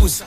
kusa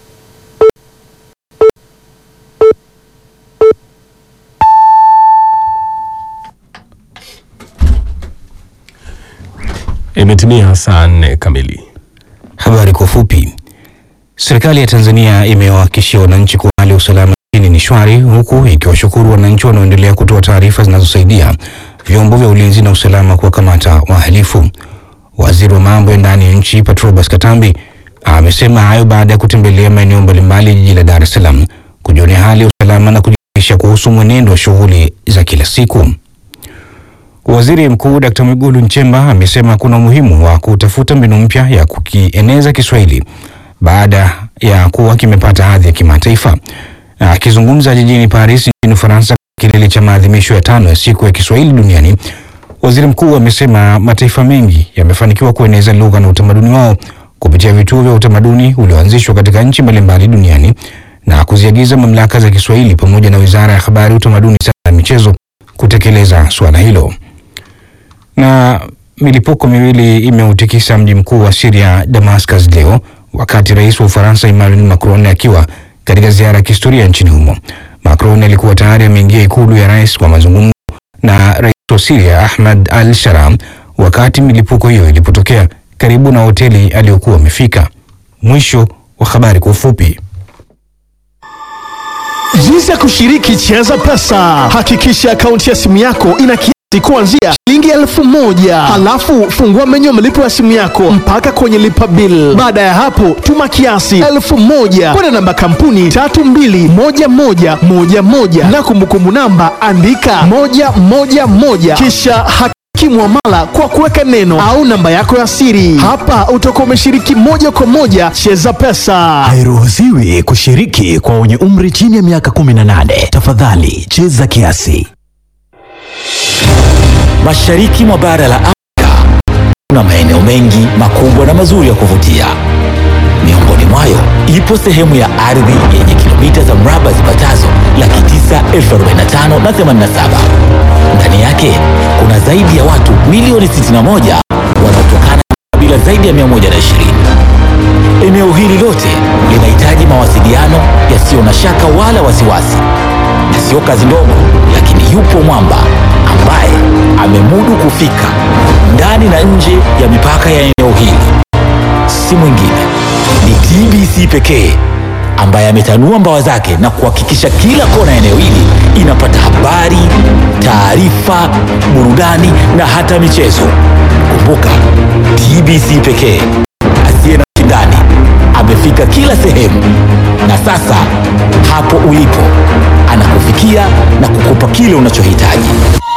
Imetimia saa nne kamili. Habari kwa ufupi. Serikali ya Tanzania imewahakikishia wananchi kuwa hali ya usalama nchini ni shwari, huku ikiwashukuru wananchi wanaoendelea kutoa taarifa zinazosaidia vyombo vya ulinzi na usalama kuwakamata wahalifu. Waziri wa mambo ya ndani ya nchi Patrobas Katambi amesema hayo baada ya kutembelea maeneo mbalimbali jiji la Dar es Salaam kujionea hali ya usalama na kujiridhisha kuhusu mwenendo wa shughuli za kila siku. Waziri Mkuu Dkt. Mwigulu Nchemba amesema kuna umuhimu wa kutafuta mbinu mpya ya kukieneza Kiswahili baada ya kuwa kimepata hadhi ya kimataifa. Akizungumza jijini Paris nchini Ufaransa, kilele cha maadhimisho ya tano ya siku ya Kiswahili duniani, waziri mkuu amesema mataifa mengi yamefanikiwa kueneza lugha na utamaduni wao kupitia vituo vya utamaduni ulioanzishwa katika nchi mbalimbali duniani na kuziagiza mamlaka za Kiswahili pamoja na Wizara ya Habari, Utamaduni, Sanaa na Michezo kutekeleza suala hilo na milipuko miwili imeutikisa mji mkuu wa Syria Damascus leo wakati rais wa Ufaransa Emmanuel Macron akiwa katika ziara ya kihistoria nchini humo. Macron alikuwa tayari ameingia ikulu ya rais kwa mazungumzo na rais wa Syria Ahmad al-Sharam wakati milipuko hiyo ilipotokea karibu na hoteli aliyokuwa amefika. Mwisho wa habari kwa ufupi. Jinsi ya kushiriki Cheza Pesa. Hakikisha akaunti ya simu yako ina kiasi kuanzia shilingi elfu moja halafu fungua menyu ya malipo ya simu yako mpaka kwenye lipa bill. Baada ya hapo, tuma kiasi elfu moja kwenda namba kampuni tatu mbili moja moja moja moja na kumbukumbu namba andika moja moja moja kisha haki muamala kwa kuweka neno au namba yako ya siri. Hapa utakuwa umeshiriki moja kwa moja Cheza Pesa. Hairuhusiwi kushiriki kwa wenye umri chini ya miaka 18. Tafadhali cheza kiasi. Mashariki mwa bara la Afrika kuna maeneo mengi makubwa na mazuri ya kuvutia. Miongoni mwayo ipo sehemu ya ardhi yenye kilomita za mraba zipatazo laki tisa elfu arobaini na tano na themanini na saba. Ndani yake kuna zaidi ya watu milioni 61 wanaotokana na kabila zaidi ya 120. Eneo hili lote linahitaji mawasiliano yasiyo na shaka wala wasiwasi, na sio kazi ndogo, lakini yupo mwamba ambaye amemudu kufika ndani na nje ya mipaka ya eneo hili. Si mwingine ni TBC pekee ambaye ametanua mbawa zake na kuhakikisha kila kona ya eneo hili inapata habari, taarifa, burudani na hata michezo. Kumbuka, TBC pekee asiye na shindani amefika kila sehemu, na sasa hapo ulipo anakufikia na kukupa kile unachohitaji.